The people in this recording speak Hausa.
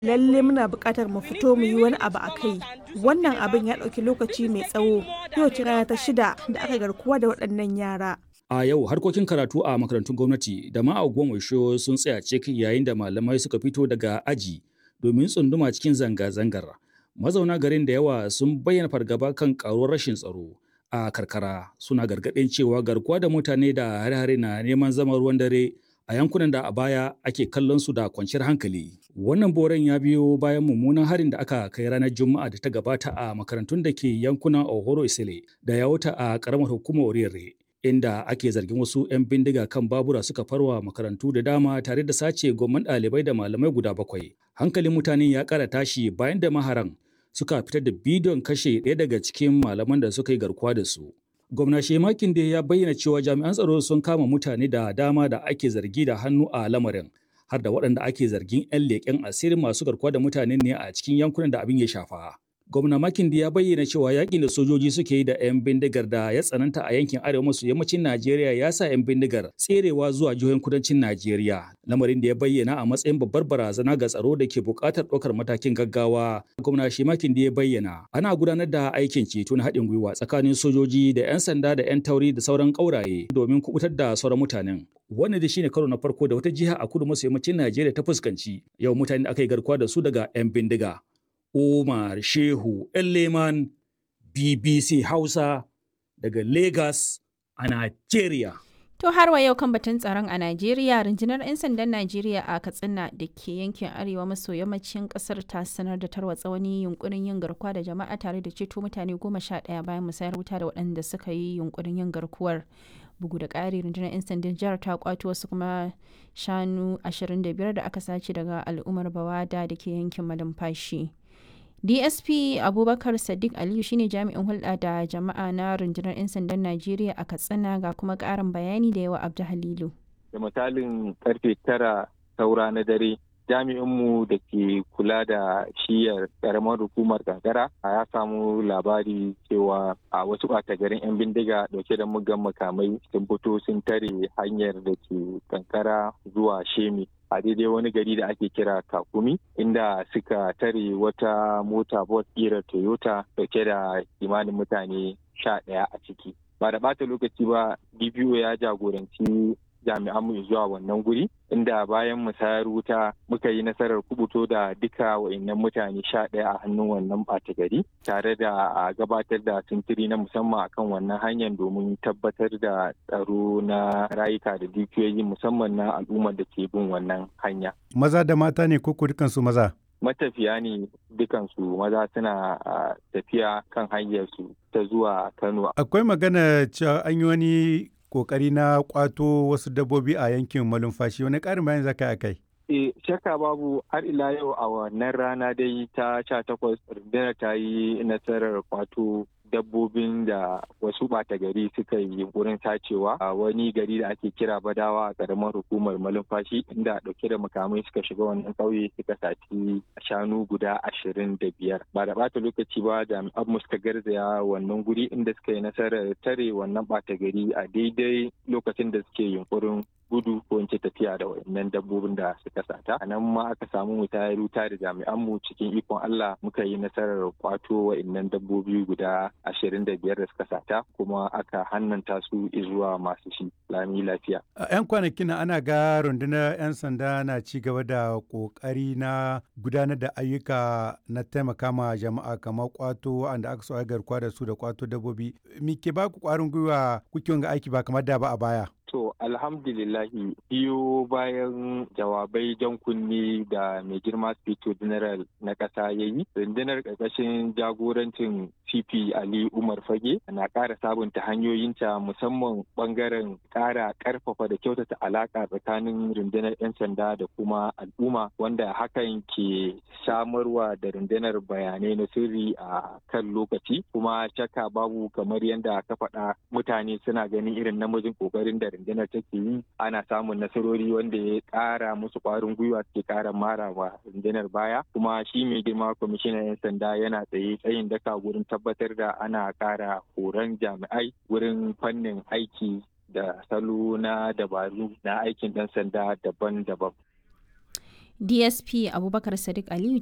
lalle muna buƙatar mu fito mu yi wani abu a kai wannan abin ya ɗauki lokaci mai tsawo yau ce rana ta shida da aka garkuwa da waɗannan yara A yau harkokin karatu a makarantun gwamnati da ma a Ogbomoso sun tsaya cik yayin da malamai suka fito daga aji domin tsunduma cikin zanga-zangar. Mazauna garin da yawa sun bayyana fargaba kan karuwar rashin tsaro a karkara suna gargaɗin cewa garkuwa da mutane da hare-hare na neman zama ruwan dare a yankunan da a baya ake kallon su da kwanciyar hankali. Wannan boren ya biyo bayan mummunan harin da aka kai ranar Juma'a da ta gabata a makarantun da ke yankunan Ohoro Isile da Yawuta a ƙaramar hukumar Orire. inda ake zargin wasu 'yan bindiga kan babura suka farwa makarantu da dama tare da sace gwamman ɗalibai da malamai guda bakwai. Hankalin mutane ya ƙara tashi bayan da maharan suka fitar da bidiyon kashe ɗaya daga cikin malaman da suka yi garkuwa da su. Gwamna Shemakin da ya bayyana cewa jami'an tsaro sun kama mutane da dama da ake zargi da hannu a lamarin. har da waɗanda ake zargin 'yan leƙen asirin masu garkuwa da mutane ne a cikin yankunan da abin ya shafa. gwamna makindi ya bayyana cewa yakin da sojoji suke yi da 'yan bindigar da ya tsananta a yankin arewa maso yammacin najeriya ya sa 'yan bindigar tserewa zuwa jihohin kudancin najeriya lamarin da ya bayyana a matsayin babbar barazana ga tsaro da ke buƙatar ɗaukar matakin gaggawa gwamna shi makindi ya bayyana ana gudanar da aikin ceto na haɗin gwiwa tsakanin sojoji da 'yan sanda da 'yan tauri da sauran ƙauraye domin kubutar da sauran mutanen wannan da shine karo na farko da wata jiha a kudu maso yammacin najeriya ta fuskanci yau mutane da aka yi garkuwa da su daga 'yan bindiga Umar Shehu Leman BBC Hausa daga Lagos a Najeriya. To har wa yau kan batun tsaron a Najeriya, rundunar 'yan sandan Najeriya a Katsina da ke yankin arewa maso yammacin kasar ta sanar da tarwatsa wani yunkurin yin garkuwa da jama'a tare da ceto mutane goma sha ɗaya bayan musayar wuta da waɗanda suka yi yunkurin yin garkuwar. Bugu da ƙari rundunar 'yan sandan jihar ta kwato wasu kuma shanu 25 da aka sace daga al'ummar Bawada da ke yankin malumfashi. dsp abubakar sadiq aliyu shine jami'in hulɗa da jama'a na rundunar 'yan sandan najeriya a katsina ga kuma ƙarin bayani da yawa abdu halilu da misalin karfe tara saura na dare jami'inmu da ke kula da shiyar karamar hukumar kankara ya samu labari cewa a wasu ɓata garin 'yan bindiga dauke da mugan makamai sun fito sun tare hanyar da ke kankara zuwa shemi a daidai wani gari da ake kira kakumi inda suka tare wata mota bus kira toyota dauke da kimanin mutane sha ɗaya a ciki ba da bata lokaci ba dpo ya jagoranci jami'an mu zuwa wannan guri inda bayan musayar wuta muka yi nasarar kubuto da duka wa'annan mutane sha ɗaya a hannun wannan ɓata gari tare da gabatar da sintiri na musamman akan wannan hanyar domin tabbatar da tsaro na rayuka da dukiyoyi musamman na al'ummar da ke bin wannan hanya. Maza da mata ne ko dukansu maza? matafiya ne dukansu maza suna tafiya kan hanyarsu ta zuwa Kano. Akwai magana cewa an yi wani kokari na kwato wasu dabbobi a yankin malumfashi wani ƙarin bayan zaka a kai E, shakka babu har ila yau a wannan rana dai ta sha takwas rundunar ta yi nasarar kwato dabbobin da wasu ɓata gari suka yi wurin sacewa a wani gari da ake kira badawa a ƙaramar hukumar malumfashi inda ɗauke da makamai suka shiga wannan ƙauye suka saci shanu guda ashirin da biyar ba da ɓata lokaci ba jami'an mu suka garzaya wannan guri inda suka yi nasarar tare wannan ɓata gari a daidai lokacin da suke yunkurin gudu ko in ce tafiya da wayannan dabbobin da suka sata a nan ma aka samu mu tayar wuta da jami'an mu cikin ikon Allah muka yi nasarar kwato wayannan dabbobi guda ashirin da biyar da suka sata kuma aka hannanta su zuwa masu shi lami lafiya. A 'yan kwanakin ana ga rundunar 'yan sanda na ci gaba da kokari na gudanar da ayyuka na taimaka ma jama'a kamar kwato wanda aka so garkuwa da su da kwato dabbobi. Me ke ba ku kwarin gwiwa kuke ga aiki ba kamar da ba a baya? To alhamdulillahi biyo bayan jawabai jan kunni da mai girma Spito General na ƙasa ya yi, rundunar ƙarƙashin jagorancin CP Ali Umar Fage na ƙara sabunta hanyoyinta musamman ɓangaren ƙara ƙarfafa da kyautata alaƙa tsakanin rundunar 'yan sanda da kuma al'umma wanda hakan ke samarwa da rundunar bayanai na sirri a kan lokaci kuma shakka babu kamar yadda ka faɗa mutane suna ganin irin namijin ƙoƙarin da rundunar take yi ana samun nasarori wanda ya ƙara musu ƙwarin gwiwa suke ƙara mara wa rundunar baya kuma shi mai girma kwamishinan 'yan sanda yana tsaye tsayin daka wurin tabbatar da ana ƙara horon jami'ai wurin fannin aiki da salo na dabaru na aikin ɗan sanda daban-daban. dsp abubakar sadiq aliyu